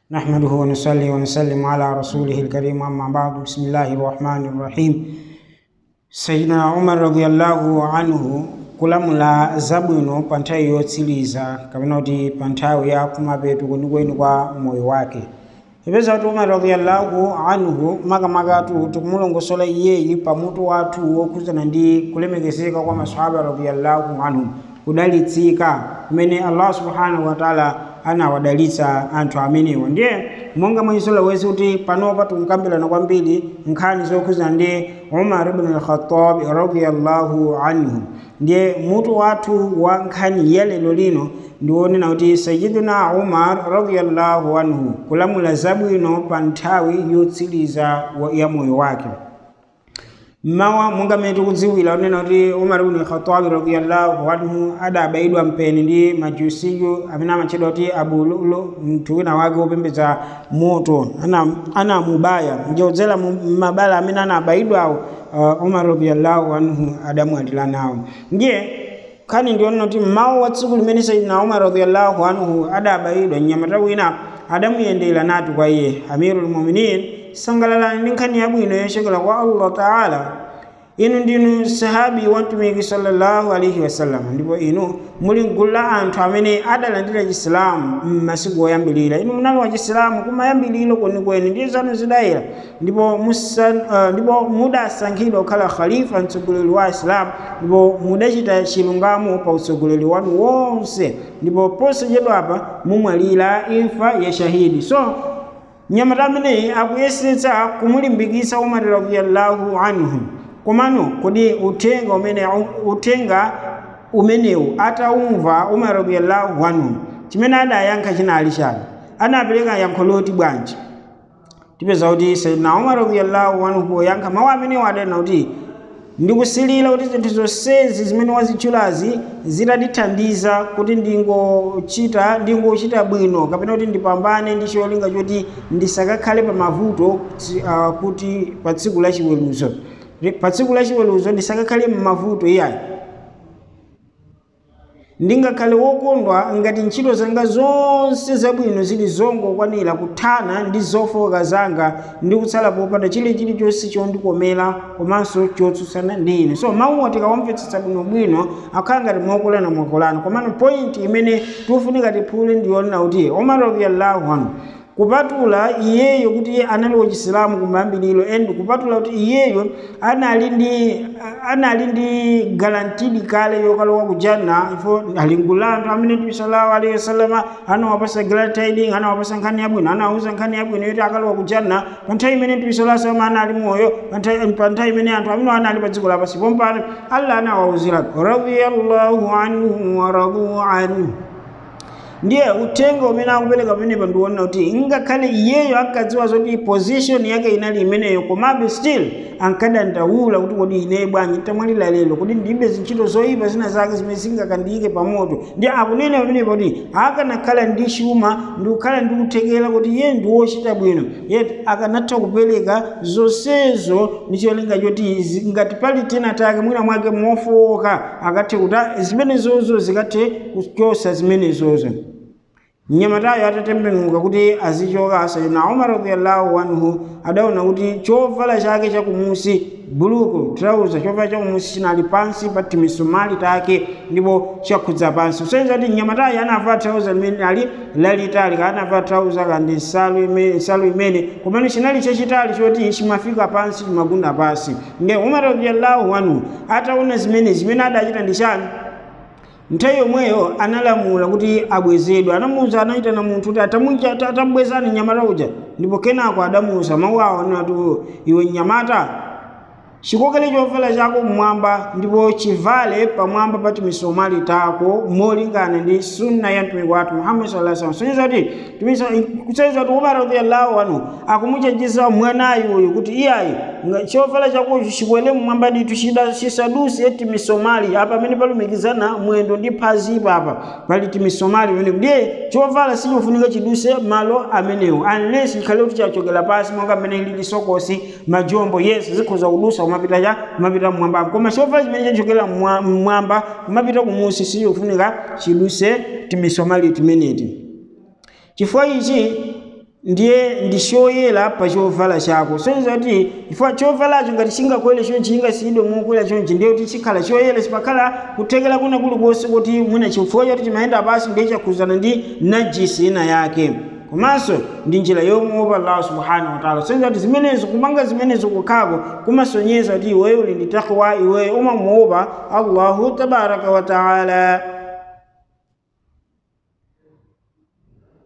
نحمده ونصلي ونسلم على رسوله الكريم أما بعد بسم الله الرحمن الرحيم sayidina umar radiyallahu anhu kulamula zabwino pa nthawi yotsiriza kapena kuti pa nthawi ya kumapeto kwenikweni kwa moyo wake ipeza kuti umar radiyallahu anhu makamakatu tikumulongosola iyeyi pamutu wathu wokhuzana ndi kulemekezeka kwa masahaba radiyallahu anhum kudalitsika kumene allah subhanahu wataala anawadalitsa anthu amenewa ndiye monga mwenyesola wezi kuti panopa tikukambirana kwambiri nkhani zokhuzana ndi umar ibn al-khattab radiyallahu anhu ndiye mutu wathu wa nkhani ya lero lino ndiwonena kuti sayidina umar radiyallahu anhu kulamula zabwino pa nthawi yotsiriza ya moyo wake mmawa monga mmene tikudziwira unena kuti umar ibn khatabi radiyallahu anhu adabayidwa mpeni ndi majusiyu amene amatchedwa kuti abu lulu mnthu wina wake wopembedza moto anamubaya ana njodzera mabala amene anabayidwawo uh, umar radiyallahu anhu adamwatira nawo ndiye nkhani ndionena kuti mmawa wa tsiku limene sayidina umar radiyallahu anhu adabayidwa mnyamata wina adamuyendera nati kwa iye amirul muminin sangalalani ndi nkhani yabwino yochokera kwa allah taala inu ndinu sahabi wa mtumiki sallallahu alaihi wasallam ndipo inu muli mgulu la anthu amene adalandira chisilamu m'masiku oyambirira inu munali wa chisilamu kumayambiriro kwenikweni ndi zanu zidayira ndipo uh, ndipo mudasankhidwa kukhala khalifa mtsogoleri wa isilamu ndipo mudachita chilungamo pa utsogoleri wanu wonse ndipo posachedwapa mumwalira imfa ya shahidi so mnyamata ameneyi akuyesetsa kumulimbikitsa umar radiyallahu anhu komano kodi uthenga umene uthenga umenewu ataumva umar radiyallahu anhu chimene adayankha chinali chani anapereka yankho loti bwanji tipeza kuti sayidina umar radiyallahu anhu poyankha mawu amenewo adanena kuti ndikusilira kuti zinthu zonsezi zimene wazitchulazi zitatithandiza kuti ndingochita ndingochita bwino kapena kuti ndipambane ndi cholinga choti ndisakakhale pa mavuto uh, kuti pa tsiku la chiweruzo pa tsiku la chiweruzo ndisakakhale m'mavuto iyayi ndingakhale wokondwa ngati ntchito zanga zonse zabwino zili zongokwanira kuthana ndi zofowoka zanga ndi kutsala popanda chile chilichonse chondikomera komanso chotsutsana ndi ine so mawuwa tikawamvetsetsa bwinobwino akhala ngati mwakolana mwakolana komano point imene tikufunika tiphule ndiyonena kuti umar radiyallahu anhu kupatula iyeyo kuti anali wachisilamu kumayambiriro and kupatula kuti iyeyo anali ndi anali ndi garantidi kale yokalowa kujanna ifo ali mgulu la anthu amene mtume sallallahu alaihi wasallam anawapasa guaranteed anawapasa nkhani yabwino anawuza nkhani yabwino yoti akalowa kujanna pa nthawi imene mtume sallallahu alaihi wasallam anali moyo pa nthawi imene anthu amene anali pa dziko lapansi pompano allah anawawuzira radiyallahu anhu wa radu anhu ndiye uthenga umene akupereka pamenepa ndiwonena kuti ngakhale iyeyo ankadziwa zoti position yake inali imeneyo komabe still ankadandaula kuti kodi ine bwanji tamwalira lero kuti ndibe zintchito zoyipa zina zake zimene zingakandiyike pamoto ndiye akunena pamenepa kuti akanakhala ndi chuma ndi kukhala ndi kuthekera kuti iye ndi wochita bwino yet akanatha kupereka zonsezo ndi cholinga choti ngati pali tena take mwina mwake mofowoka akathe kuti zimenezozo zikathe kuchosa zimenezozo mnyamatayo atatembenuka kuti azichoka sayidina umar radiyallahu anhu adaona kuti chovala chake chakumusi buluku trauza chovala chakumusi chinali pansi pa timisumali take ndipo chakhudza pansi kusonyeza kuti mnyamatayo anavala trauza limene ali lalitali anavala trauza kandi nsalu imene nsalu imene komano chinali chachitali choti chimafika pansi chimagunda pansi nge umar radiyallahu anhu ataona zimene zimene adachita ndi chani nthawi yomweyo analamula kuti abwezedwe anamuwuza anayitana munthu kuti atamubwezani mnyamata uja ndipo kenako adamuwuza mawu awo anati iwe mnyamata chikokele chovala chako mmwamba ndipo chivale pamwamba pa timisomali tako molingana ndi sunna ya mtumiki wathu muhammad sallallahu alaihi wasallam kuti kusonyeza kuti umar radiyallahu anhu akumuchenjeza mwanayi uyu kuti iyayi chovala chakocho chikwele mmwamba ditu chisaduse timisomali apa pamene palumikizana mwendo ndi phazi papa pali timisomali pamene ndiye chovala sichofunika chiduse malo amenewo unless chikhale kuti chachokera pasi monga mmene lili sokosi majombo yes zikhoza kudusa kumapita cha kumapita mmwamba koma chovala chimene chachokera mmwamba kumapita kumusi sichofunika chiduse timisomali timeneti chifukwa ichi ndiye ndi choyera pa chovala chako sonza kuti chifukwa chovalacho ngati chingakwere chonchi chingasiyidwe mokwera chonchi ndiye kuti chikhala choyera sipakhala kuthekera kuna kulikonse kuti mwina chifukwa choti chimayenda pasi ndiye chakhuzana ndi najisi ina yake komanso ndi njira yomuopa allah subhanahu wataala sonza kuti zimenezo kumanga zimenezo kukhako kumasonyeza kuti iweyo uli ndi takwa iweyo umamuopa allahu tabaraka wataala